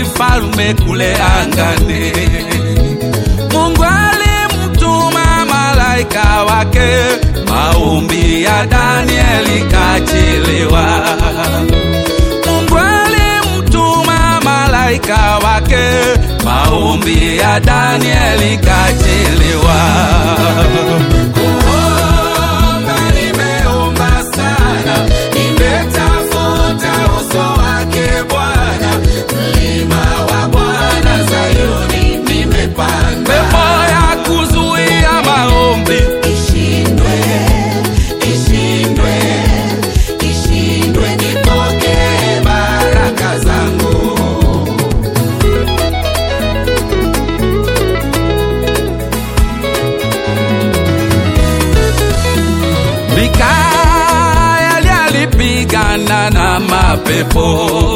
mfalme kule angani. Mungu alimtuma malaika wake, maombi ya Danieli kachiliwa. Mungu alimtuma malaika wake, maombi ya Danieli kachiliwa. Kuomba nimeomba sana, nimetafuta uso wake Bwana, mlima wa Bwana Zayuni nimepanda. Pepo ya kuzuia maombi ishindwe, ishindwe, ishindwe, nipokee baraka zangu. Mikaeli alipigana na mapepo,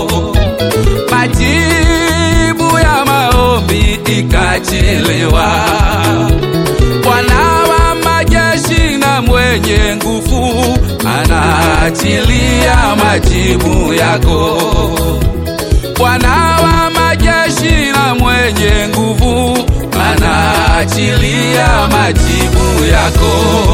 majibu ya maombi ikachelewa. Bwana wa majeshi na mwenye nguvu anaachilia majibu yako. Bwana wa majeshi na mwenye nguvu anaachilia majibu yako.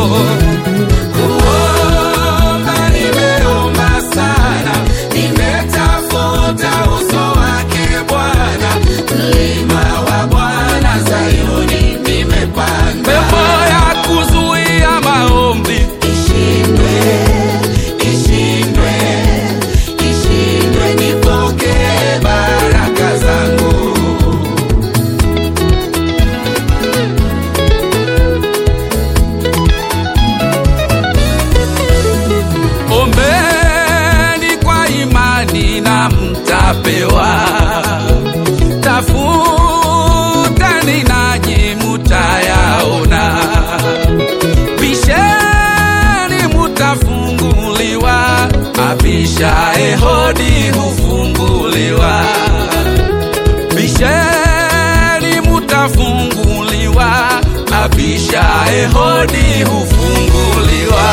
Kuomba nimeomba sana, nimetafuta uso wake Bwana, mlima wa Bwana Zayuni nimepanda. Pepo ya kuzuia maombi ishindwe, ishindwe, ishindwe, nipokee baraka zangu. Ombeni kwa imani na mtapewa, tafuteni nanyi mutayaona, bisheni mutafunguliwa, abishaye hodi hufunguliwa. Bisheni mutafunguliwa, abishaye hodi hufunguliwa.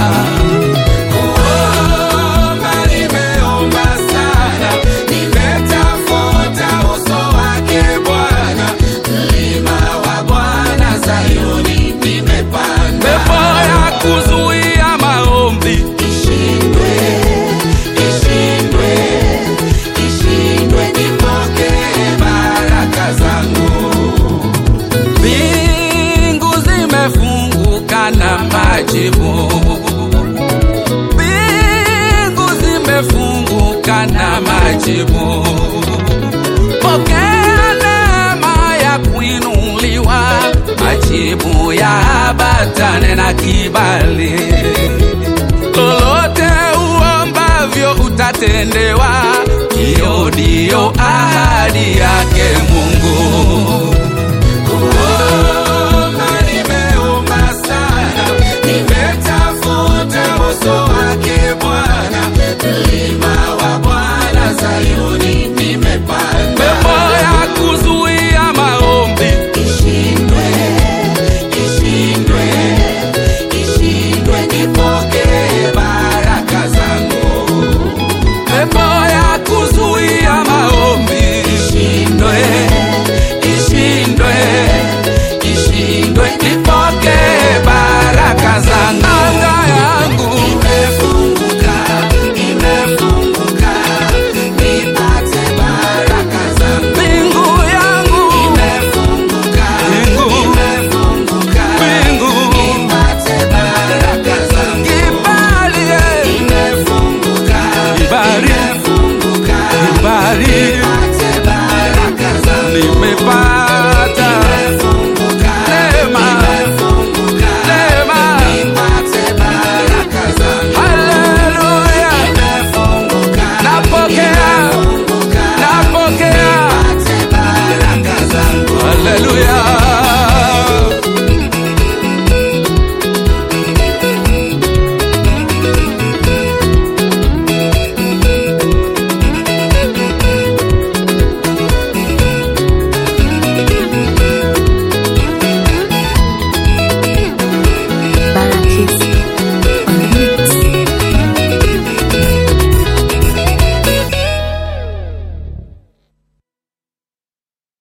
Kuomba nimeomba sana, nimetafuta uso wake Bwana, mlima wa Bwana Zayuni nimepanda. Pepo ya kuzuia maombi ishindwe, ishindwe, ishindwe, nipokee baraka zangu. Mbingu zimefunguka na majibu, mbingu zimefunguka na majibu. Pokea neema ya kuinuliwa, majibu ya ambatane na kibali lolote uombavyo utatendewa. Hiyo ndiyo ahadi yake Mungu. Kuomba nimeomba sana, nimetafuta uso wake Bwana, mlima wa Bwana Zayuni